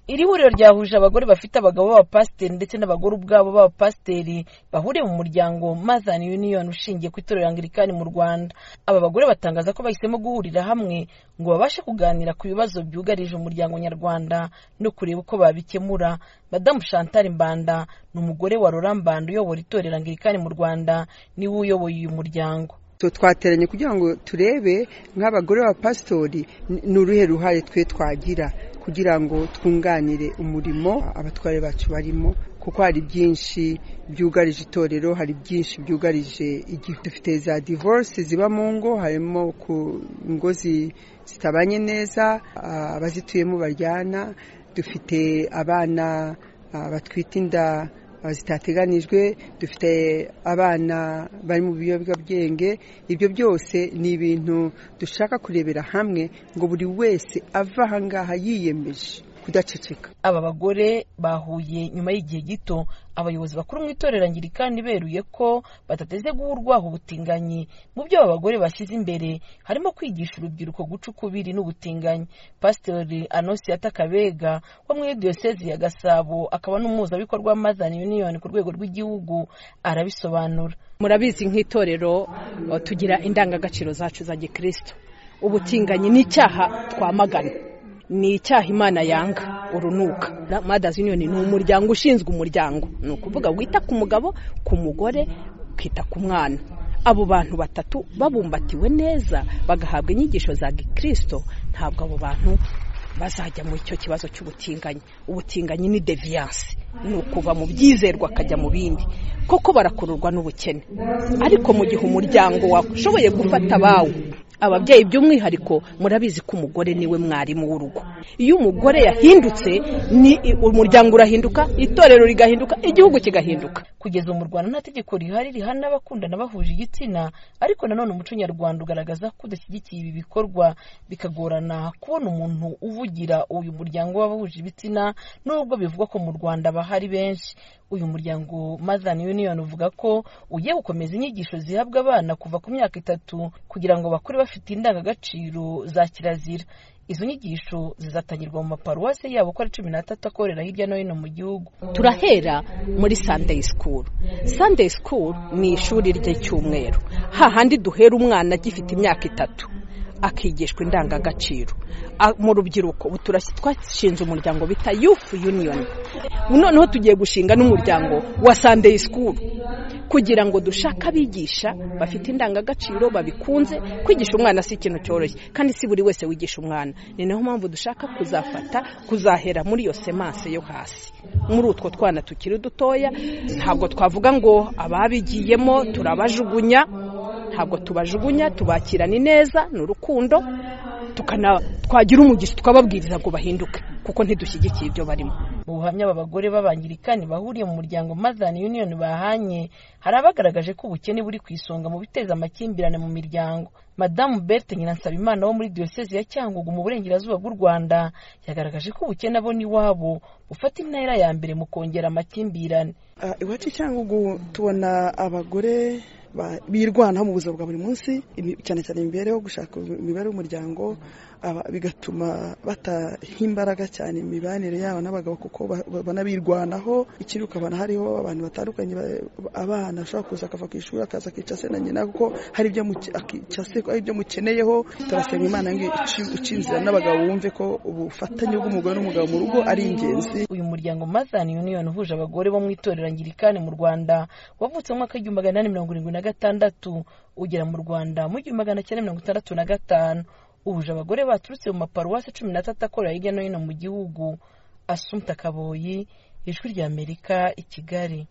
iri huriro ryahuje abagore bafite abagabo b'abapasiteri ndetse n'abagore ubwabo b'abapasiteri bahuriye mu muryango Mother Union ushingiye ku itorero Anglikani mu Rwanda aba bagore batangaza ko bahisemo guhurira hamwe ngo babashe kuganira ku bibazo byugarije umuryango nyarwanda no kureba uko babikemura Madamu Chantal Mbanda ni umugore wa Laurent Mbanda uyobora itorero Anglikani mu Rwanda niwe uyoboye uyu muryango twateranye kugira ngo turebe nk'abagore b'abapasitori ni uruhe ruhare twe twagira kugira ngo twunganire umurimo abatware bacu barimo kuko hari byinshi byugarije itorero hari byinshi byugarije igihugu dufite za divorce ziba mu ngo harimo ku ngo zitabanye neza abazituyemo baryana dufite abana batwite inda zitateganijwe dufite abana bari mu biyobyabwenge ibyo byose ni ibintu dushaka kurebera hamwe ngo buri wese ava ahangaha yiyemeje kudaceceka aba bagore bahuye nyuma y'igihe gito abayobozi bakuru mu itorero angirikani beruye ko batateze guhurwaho ubutinganyi mu byo aba bagore bashyize imbere harimo kwigisha urubyiruko guca ukubiri n'ubutinganyi pasiteri anosiyata kabega wo muri diyosezi ya gasabo akaba n'umuhuzabikorwa w'amazani uniyoni ku rwego rw'igihugu arabisobanura murabizi nk'itorero tugira indangagaciro zacu za gikristo ubutinganyi n'icyaha twamagana ni icyaha imana yanga urunuka madazi yuniyoni ni umuryango ushinzwe umuryango ni ukuvuga wita ku mugabo ku mugore ukita ku mwana abo bantu batatu babumbatiwe neza bagahabwa inyigisho za gikirisito ntabwo abo bantu bazajya mu icyo kibazo cy'ubutinganyi ubutinganyi ni deviyanse ni ukuva mu byizerwa akajya mu bindi koko barakururwa n'ubukene ariko mu gihe umuryango washoboye gufata abawe ababyeyi by'umwihariko murabizi ko umugore niwe mwarimu w'urugo iyo umugore yahindutse ni umuryango urahinduka itorero rigahinduka igihugu kigahinduka kugeza ubu mu rwanda nta tegeko rihari rihana abakundana bahuje igitsina ariko nanone umuco nyarwanda ugaragaza ko udashyigikiye ibi bikorwa bikagorana kubona umuntu uvugira uyu muryango w'abahuje ibitsina n'ubwo bivugwa ko mu rwanda bahari benshi uyu muryango Mother Union uvuga ko ugiye gukomeza inyigisho zihabwa abana kuva ku myaka itatu kugira ngo bakure bafite indangagaciro za kirazira izo nyigisho zizatangirwa mu maparuwase yabo uko ari cumi n'atatu akorera hirya no hino mu gihugu turahera muri sandeyi sikuru sandeyi sikuru ni ishuri ry'icyumweru hahandi duhera umwana agifite imyaka itatu akigishwa indangagaciro mu rubyiruko twashinze umuryango bita yufu yuniyoni noneho tugiye gushinga n'umuryango wa sandeyi sikuru kugira ngo dushake abigisha bafite indangagaciro babikunze kwigisha umwana si ikintu cyoroshye kandi si buri wese wigisha umwana ni nayo mpamvu dushaka kuzafata kuzahera muri iyo semanse yo hasi muri utwo twana tukiri dutoya ntabwo twavuga ngo ababigiyemo turabajugunya ntabwo tubajugunya tubakirana ineza ni urukundo twagira umugisha tukababwiriza ngo bahinduke kuko ntidushyigikiye ibyo barimo mu buhamya aba bagore b'abangirikani bahuriye mu muryango Mother Union bahanye hari abagaragaje ko ubukene buri ku isonga mu biteza amakimbirane mu miryango madamu berthe nyiransabimana wo muri diyosezi ya cyangugu mu burengerazuba bw'u rwanda yagaragaje ko ubukene abo n'iwabo bufata intera ya mbere mu kongera amakimbirane iwacu cyangugu tubona abagore birwanaho mu buzima bwa buri munsi cyane cyane imibereho gushaka imibare y'umuryango bigatuma bataha imbaraga cyane imibanire yabo n'abagabo kuko banabirwanaho ikindi ukabona hariho abantu batandukanye abana ashobora kuza akava ku ishuri akaza akica se na nyina kuko hari ibyo mukeneyeho turasenga imana ngo ucinzira n'abagabo wumve ko ubufatanye bw'umugore n'umugabo mu rugo ari ingenzi uyu muryango Mother Union uhuje abagore bo mu itorero Anglikani mu Rwanda wavutse mu mwaka w'igihumbi magana inani mirongo irindwi na gatandatu ugera mu rwanda mu gihumbi magana cyenda mirongo itandatu na gatanu uhuje abagore baturutse mu maparuwasi cumi n'atatu akorera hirya no hino mu gihugu asumta kaboyi ijwi ry'amerika i kigali